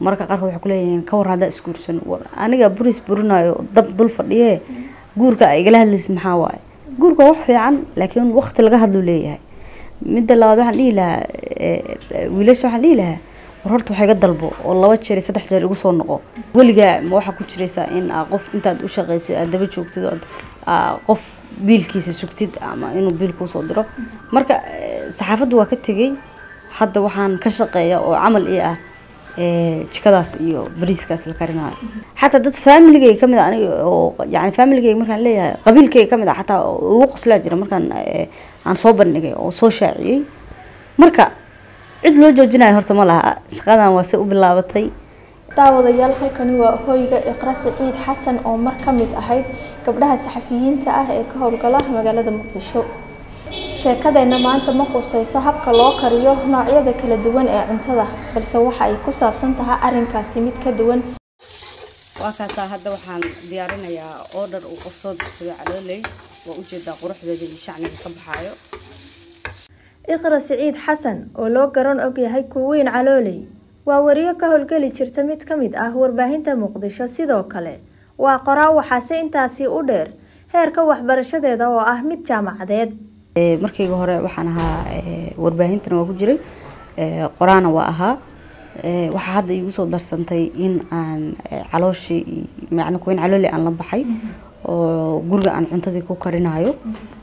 marka qaarkood waxay kuleeyihiin ka war haddaa isguursan war aniga buris burinayo dab dul fadhiye guurka ay igala hadlaysa maxaa waaye guurka wax fiican laakiin waqti laga hadluu leeyahay midda labaad waxaan dhihi lahaa wiilasha waxaan dhihi lahaa war horta wax iga dalbo oo laba jeer iyo saddex jeer igu soo noqo weligaa ma waxaa ku jiraysaa in aa qof intaad u shaqaysay aad daba joogtid oo aa qof biilkiisa sugtid ama inuu biil kuusoo diro marka saxaafaddu waa ka tegey hadda waxaan ka shaqeeya oo camal ii ah jikadaas iyo bariiskaas la karinayo xataa dad familigay kamid a aniga oo yani familigay markaan leeyahay qabiilkay kamid a xataa ugu qoslaa jira markaan aan soo bandhigay oo soo shaaciyey marka cid loo joojinayo horta ma laha shaqadan waa se u bilaabatay daawadayaal halkani waa hoyga iqra siciid xasan oo mar ka mid ahayd gabdhaha saxafiyiinta ah ee ka howlgala magaalada muqdisho sheekadeenna maanta ma qusayso habka loo kariyo noocyada kala duwan ee cuntada balse waxa ay ku saabsan tahay arrinkaasi mid ka duwan waa kaasaa hadda waxaan diyaarinayaa order uu qof soo dirsaday calooley waa ujeedaa quruxdeeda iyo shacniga ka baxaayo iqra siciid xasan oo loo garan ogyahay kuweyn calooley waa wariyo ka howlgeli jirta mid ka mid ah warbaahinta muqdisho sidoo kale waa qoraa waxaase intaasi u dheer heerka waxbarashadeeda oo ah mid jaamacadeed markayga hore waxaan ahaa warbaahintana waa ku jiray qoraana waa ahaa waxaa hadda iigu soo darsantay in aan calooshii macna kuweyn calooli aan la baxay oo guriga aan cuntadii ku karinayo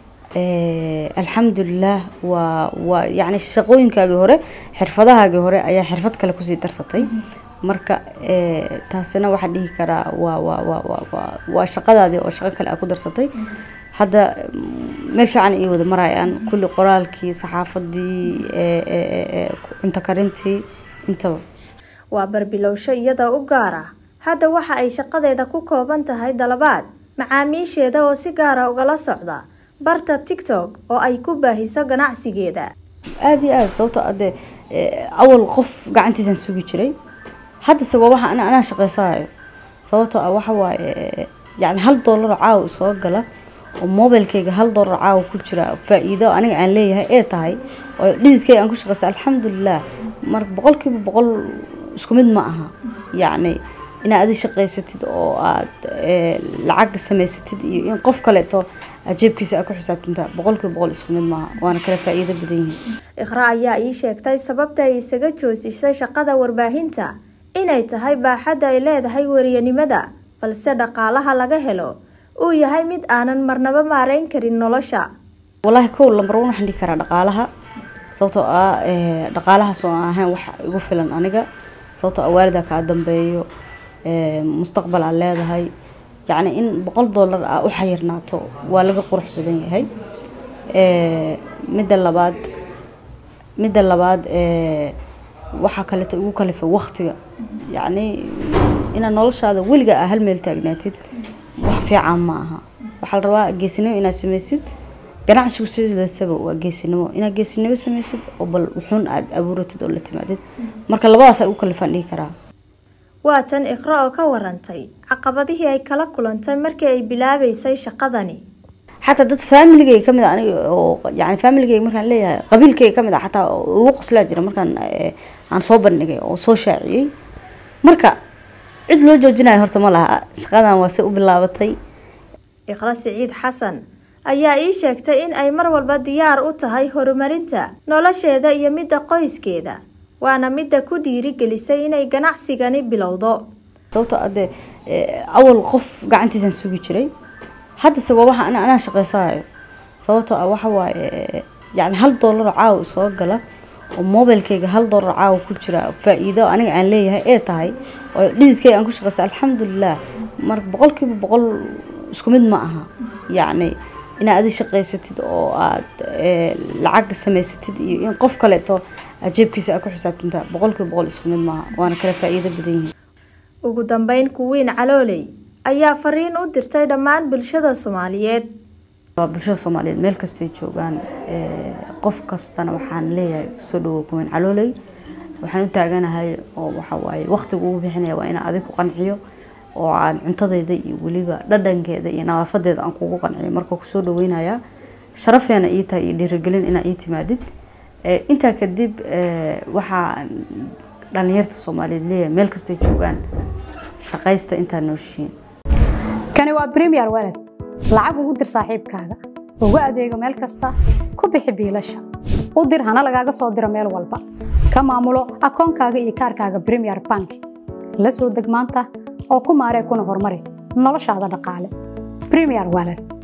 alxamdulilah waa waa yacni shaqooyinkaagii hore xirfadahaagii hore ayaa xirfad kale kusii darsatay marka taasina waxaa dhihi karaa waa waa waa waa waa waa shaqadaadii oo shaqo kale aa ku darsatay hadda meel fiican ii wada marayaan kulli qoraalkii saxaafadii cunto karintii intaba waa barbilowsho iyada u gaar ah hadda waxa ay shaqadeeda ku kooban tahay dalabaad macaamiisheeda oo si gaara ugala socda barta tictok oo ay ku baahiso ganacsigeeda aada iyo aada sababto ade awal qof gacantiisaan sugi jiray haddase waa waxa anaa shaqeysanayo sababtoo ah waxa waaye yani hal doolaroo caawa soo gala oo mobilkayga hal doolar caawa ku jira faa-iido aniga aan leeyahay ee tahay oo dhididkayga aan ku shaqeysta alxamdulilah marka boqolkiiba boqol isku mid ma aha yacni inaad adi shaqaysatid oo aada lacag samaysatid iyo in qof kaleeto ajeebkiisa aa ku xisaabtanta boqolkiiba boqol isku mid maaha waana kala faa-iido badan yihiin iqra ayaa ii sheegtay sababta ay isaga joojisay shaqada warbaahinta inay tahay baaxadda ay leedahay wariyanimada balse dhaqaalaha laga helo uu yahay mid aanan marnaba maareyn karin nolosha wallaahi kow lambar one waxaan dhihi karaa dhaqaalaha sababtoo ah dhaqaalahaas oo aan ahayn wax igu filan aniga sababtoo ah waalidaa kaa dambeeyo mustaqbal aad leedahay yacni in boqol dollar aa u xayirnaato waa laga qurux badan yahay midda labaad midda labaad waxaa kaleeto igu kalifa waktiga yacni inaad noloshaada weliga aa hal meel taagnaatid wax fiican ma aha waxaa la rabaa geesinimo inaad samaysid ganacsigu sidaasaba waa geesinimo inaad geesinimo samaysid oo bal wuxuun aada abuuratid oo la timaadid marka labadaas ay u kalifaan dhihi karaa waa tan iqra oo ka warantay caqabadihii ay kala kulantay markii ay bilaabeysay shaqadani xataa dad familigay kamid a aniga oo yani familigay markaan leeyahay qabiilkay kamid a xataa ugu qoslaa jira markaan aan soo bandhigay oo soo shaaciyey marka cid loo joojinayo horta ma laha shaqadan waa se u bilaabatay iqra siciid xasan ayaa ii sheegtay in ay mar walba diyaar u tahay horumarinta nolosheeda iyo midda qoyskeeda waana midda ku dhiirigelisay inay ganacsigani bilowdo sababtoo ade awal qof gacantiisaan sugi jiray haddase waa waxa anaa shaqeysanayo sababtoo ah waxa waaye yani hal doolaroo caawa soo gala oo mobilkayga hal doolar caawa ku jira faa-iido aniga aan leeyahay ee tahay oo dhididkayga aan ku shaqeysta alxamdulilah marka boqolkiiba boqol isku mid ma aha yacni inaad adi shaqaysatid oo aada lacag samaysatid iyo in qof kaleeto ajeebkiisa aa ku xisaabtanta boqolkiiba boqol isku mid maaha waana kala faa-iido badan yihiin ugu dambeyn kuwiin calooley ayaa fariin u dirtay dhammaan bulshada soomaaliyeed bulshada soomaaliyeed meel kastay joogaan qof kastana waxaan leeyahay soo dhawow kuwiin calooley waxaan u taaganahay oo waxa waaye waqtiga ugu bixinaya waa inaan adig ku qanciyo oo aan cuntadeyda iyo weliba dhadhankeeda iyo nadaafadeeda aan kugu qanciyo marka kusoo dhaweynayaa sharafeena ii tahay iyo dhiirigelin inaa ii timaadid intaa kadib waxaa dhalinyarta soomaaliyeed leeyahay meel kastay joogaan shaqaysta intaa nooshiin kani waa premier walad lacag ugu dir saaxiibkaaga ugu adeego meel kasta ku bixi biilasha u dir hana lagaaga soo diro meel walba ka maamulo akoonkaaga iyo kaarkaaga premier bank la soo deg maanta oo ku maaree kuna horumari noloshaada dhaqaale premier walad